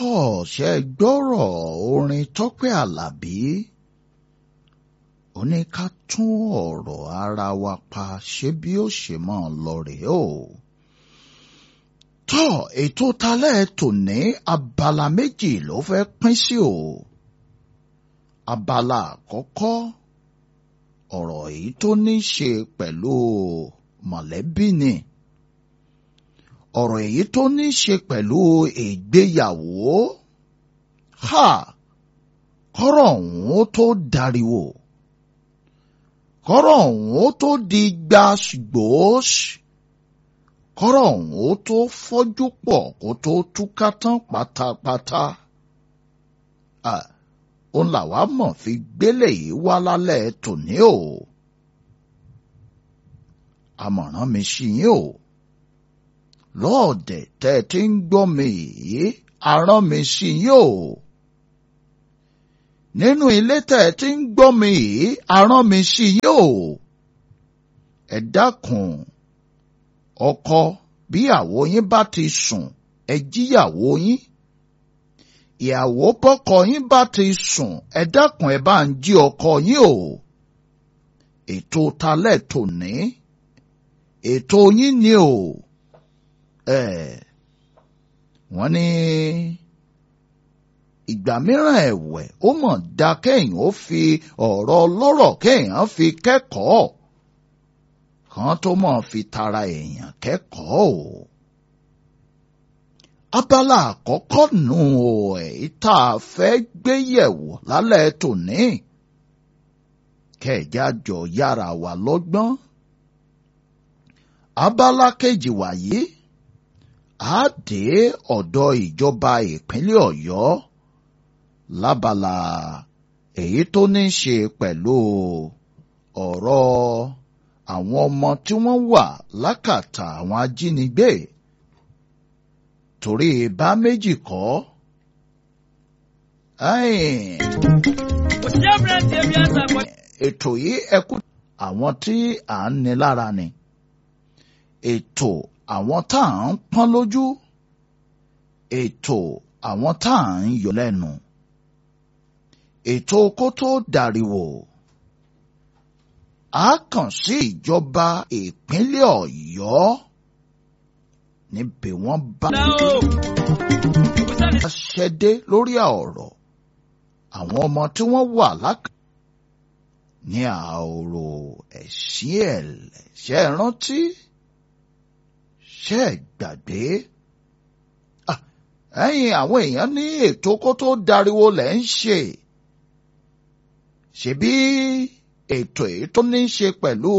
tọ́ ṣe gbọ́rọ̀ orin tọ́pẹ́ àlàbí ó ní ká tún ọ̀rọ̀ ara wa pa ṣé bí ó ṣe máa lọ rèé o. tọ́ ètò talẹ́ tòní abala méjì ló fẹ́ pín sí o. abala àkọ́kọ́ ọ̀rọ̀ èyí tó ní ṣe pẹ̀lú mọ̀lẹ́bí ni ọ̀rọ̀ èyí tó ní ṣe pẹ̀lú ìgbéyàwó ha kọ́rọ̀ ọ̀hún ó tó dariwo kọ́rọ̀ ọ̀hún ó tó di gbàgbós kọ́rọ̀ ọ̀hún ó tó fọ́jú pọ̀ kó tó túká tán pátápátá òun làwa mọ̀ fi gbélé yìí wá lálẹ́ tòní o àmọ̀ràn mi sí yín o lọ́ọ̀dẹ̀ tẹ́ ẹ ti ń gbọ́ mi yìí arán mi sí yín o nínú ilé tẹ́ ẹ ti ń gbọ́ mi yìí arán mi sí yín o ẹ dákun ọkọ bí àwo yín bá ti sùn ẹ jíyàwó yín ìyàwó bọ́kọ yín bá ti sùn ẹ dákun ẹ bá ń jí ọkọ yín o ètò talẹ̀ tòní ètò yín ni o ẹ wọ́n ní ìgbà mìíràn ẹ̀wẹ̀ ó mọ̀ dá kéèyàn ó fi ọ̀rọ̀ ọlọ́rọ̀ kéèyàn fi kẹ́kọ̀ọ́ kan tó mọ̀ fi tara èèyàn kẹ́kọ̀ọ́ o abala àkọ́kọ́ nù o èyí tá a fẹ́ gbé yẹ̀wò lálẹ́ tòní kẹ̀já jọ yára wà lọ́gbọ́n abala kejì wàyí á dé ọ̀dọ̀ ìjọba ìpínlẹ̀ ọ̀yọ́ lábala èyí tó ní ṣe pẹ̀lú ọ̀rọ̀ àwọn ọmọ tí wọ́n wà lákàtà àwọn ajínigbé torí bá méjì kọ́ ètò yìí ẹkú àwọn tí à ń ní lára ni ètò àwọn tá à ń pọ́n lójú ètò àwọn tá à ń yọ lẹ́nu ètò kó tó dàríwò a kàn sí ìjọba ìpínlẹ̀ ọ̀yọ́ níbi wọ́n bá ṣẹ́dé lórí ọ̀rọ̀ àwọn ọmọ tí wọ́n wà lákàtà ní àòrò ẹ̀sìn ẹ̀lẹ̀ ṣe rántí ṣe gbàgbé ẹ̀yin àwọn èèyàn ní ètò kó tó dariwo lẹ̀ ń ṣe ṣebí ètò èyí tó ní í ṣe pẹ̀lú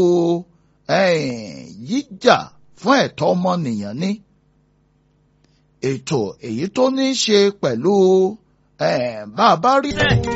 yíjà fún ẹ̀tọ́ ọmọnìyàn ní ètò èyí tó ní í ṣe pẹ̀lú bá a bá rí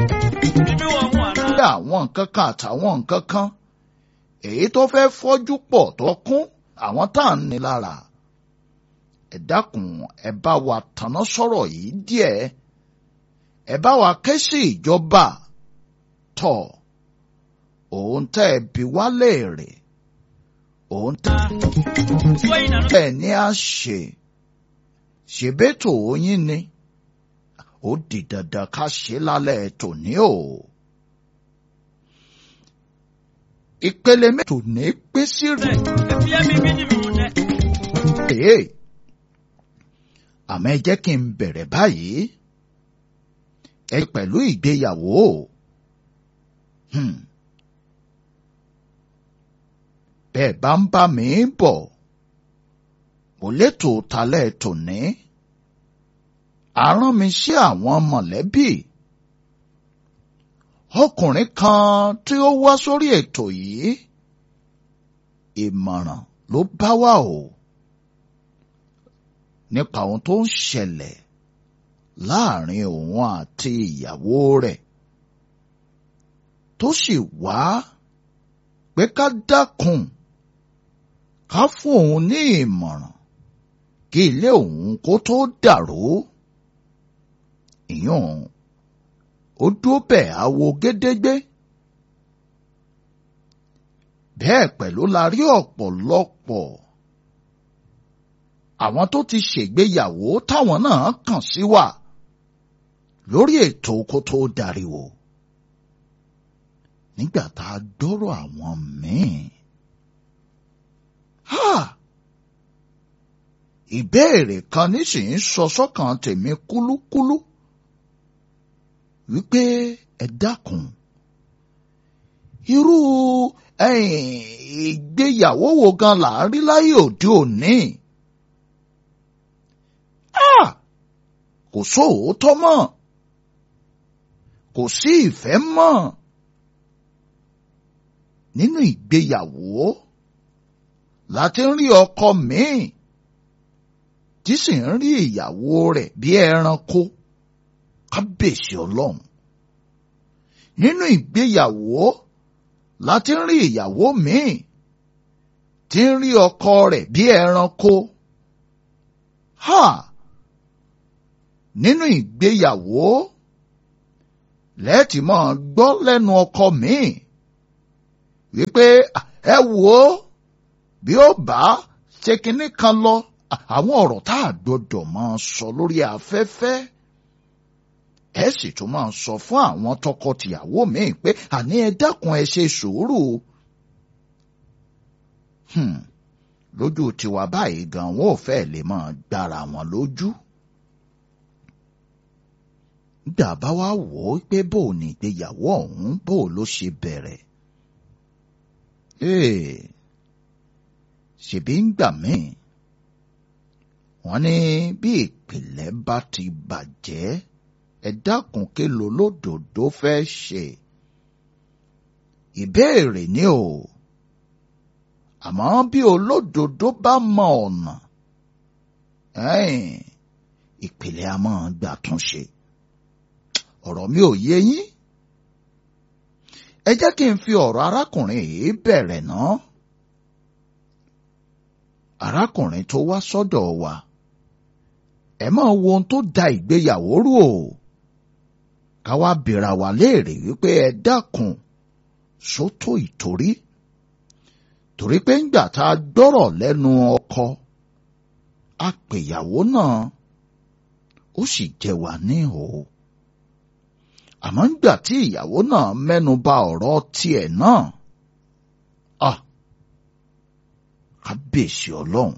àwọn nǹkan kan àtàwọn nǹkan kan èyí tó fẹ́ fọ́jú pọ̀ tó kún àwọn tá à ń ní lára ẹ dákun ẹ bá wa tanná sọ̀rọ̀ yìí díẹ̀ ẹ bá wa ké sí ìjọba tọ̀ òun tẹ́ ẹ bí wá léèrè òun tẹ́ ẹ ní à ṣe ṣèbétò oyin ni ó di dandan ká ṣe lálẹ́ tòní o. ìpele mẹ́tò ní pé sí rẹ̀. Ee, àmọ́ ẹ jẹ́ kí n bẹ̀rẹ̀ báyìí. Ẹ pẹ̀lú ìgbéyàwó. Hmm. Bẹ́ẹ̀ bá ń bá mi bọ̀, mo létò talẹ́ tòní. Àrán mi sí àwọn mọ̀lẹ́bí ọkùnrin kan tí ó wá sórí ètò yìí ìmọ̀ràn ló bá wá o nípa ohun tó ń ṣẹlẹ̀ láàrin òun àti ìyàwó rẹ̀ tó sì wá pé ká dákun ká fún òun ní ìmọ̀ràn kí ilé òun kó tó dàrú ìyún ó dúró bẹ́ẹ̀ àwo gédégbé. bẹ́ẹ̀ pẹ̀lú la rí ọ̀pọ̀lọpọ̀ àwọn tó ti ṣègbéyàwó táwọn náà kàn sí wa lórí ètò kó tó dariwo nígbà tá a gbọ́rọ̀ àwọn míì. Ha! ìbéèrè kan nísìnyí sọ sọ́kàn tèmi kúlúkúlú wípé ẹ dákun irú ìgbéyàwó wo gan là ń rí láyé òde òní kò sóòótọ́ mọ́ kò sí ìfẹ́ mọ́ nínú ìgbéyàwó láti ń rí ọkọ míì tí sì ń rí ìyàwó rẹ̀ bí ẹranko kábèsì ọlọ́run nínú ìgbéyàwó láti ń rí ìyàwó míì tí ń rí ọkọ rẹ̀ bí ẹranko ha nínú ìgbéyàwó lẹ́ẹ̀tì máa gbọ́ lẹ́nu ọkọ míì wípé ẹ wò ó bí ó bá ṣe kinní kan lọ àwọn ọ̀rọ̀ tá a gbọdọ̀ máa sọ lórí afẹ́fẹ́ ẹ sì tún máa sọ fún àwọn tọkọtìyàwó míì pé àní ẹ dákun ẹ ṣe sùúrù lójú tiwa báyìí gan wọn ò fẹ́ lè máa gbára wọn lójú nígbà bá wá wò ó pé bó o ní ìgbéyàwó ọ̀hún bó o ló ṣe bẹ̀rẹ̀ ṣèbí ń gbà míì wọ́n ní bí ìpìlẹ̀ bá ti bàjẹ́ ẹ dákun ké lo lódòdó fẹ́ ṣe ìbéèrè ni o àmọ́ bí olódodo bá mọ ọ̀nà ìpìlẹ̀ a máa gbà tún ṣe ọ̀rọ̀ mi ò yé yín ẹ jẹ́ kí n fi ọ̀rọ̀ arákùnrin yìí bẹ̀rẹ̀ náà arákùnrin tó wá sọ́dọ̀ wa ẹ máa wo ohun tó da ìgbéyàwó rú o ká wá bèèrè wa léèrè wípé ẹ dákun sótó ìtorí torí pé ńgbà tá a gbọ́rọ̀ lẹ́nu ọkọ apèyàwó náà ó sì jẹ wá ní o àmọ́ ńgbà tí ìyàwó náà mẹ́nu bà ọ̀rọ̀ tiẹ̀ náà ah kábíyèsí ọlọ́run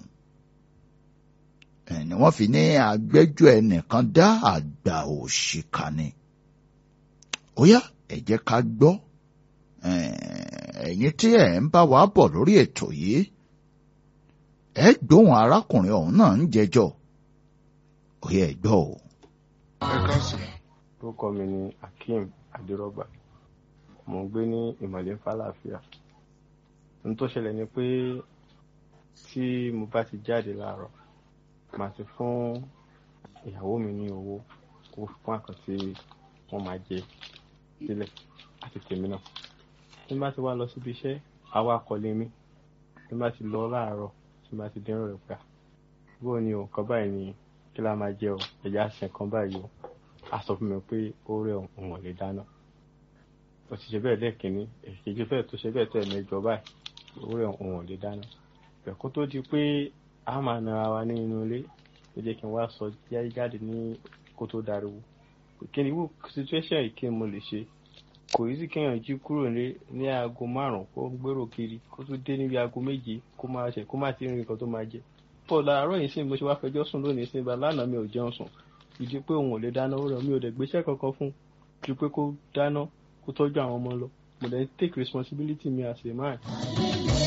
ni wọ́n fi ní agbẹ́jọ́ ẹnìkan dá àgbà òṣìkà ni ó yá ẹ jẹ́ ká gbọ́ ẹ̀yin tí ẹ̀ ń bá wa bọ̀ lórí ètò yìí ẹ gbóhùn arákùnrin ọ̀hún náà ń jẹjọ́ ó yá ẹ gbọ́ o. ẹ káàsán. orúkọ mi ni akeem adérọgbà mo ń gbé ní ìmọ̀lẹ́ fàlàáfíà ohun tó ṣẹlẹ̀ ni pé tí mo bá ti jáde láàárọ̀ màá ti fún ìyàwó mi ní owó owó fún àkàn tí wọ́n máa jẹ sílẹ̀ àti tèmi náà tí n bá ti wá lọ síbi iṣẹ́ àwa akọ̀lé mi tí n bá ti lọ láàárọ̀ tí n bá ti dẹ́rọ̀ rẹ̀ gbà bó ni o nǹkan báyìí ni kí la máa jẹ o ẹ̀yà àṣẹ nǹkan báyìí o a sọ fún mi pé ó rẹ̀ òun ò lè dáná ó ti ṣe bẹ́ẹ̀ lẹ́ẹ̀kínní èkejì fẹ́ẹ̀ tó ṣe bẹ́ẹ̀ tó ẹ̀mẹjọ báyìí ó rẹ̀ òun ò lè dáná ẹ̀kọ́ tó di pé a máa nara wa ní inú ilé ó jẹ́ kí n wá sọ jáde ní kó tó dariwo kí ni irú situation yìí kí n mo lè ṣe kò yí sí kéèyàn jí kúrò ní ní aago márùn kó gbèrò kiri kó tún dé níbi aago méje kó máa ṣe kó má ti rìn nǹkan tó máa jẹ pọ̀ láàárọ̀ yìí sí mo ṣe wá fẹjọ́ sùn lónìí sí ibà lánàá mi ò jẹun sùn ìdí pé òun ò lè dáná ó rẹ̀ mi ò dẹ̀ gbéṣẹ́ kankan fún ju pé kó dáná kó tọ́jú àwọn ọmọ lọ mo dẹ̀ take responsibility mi as a man.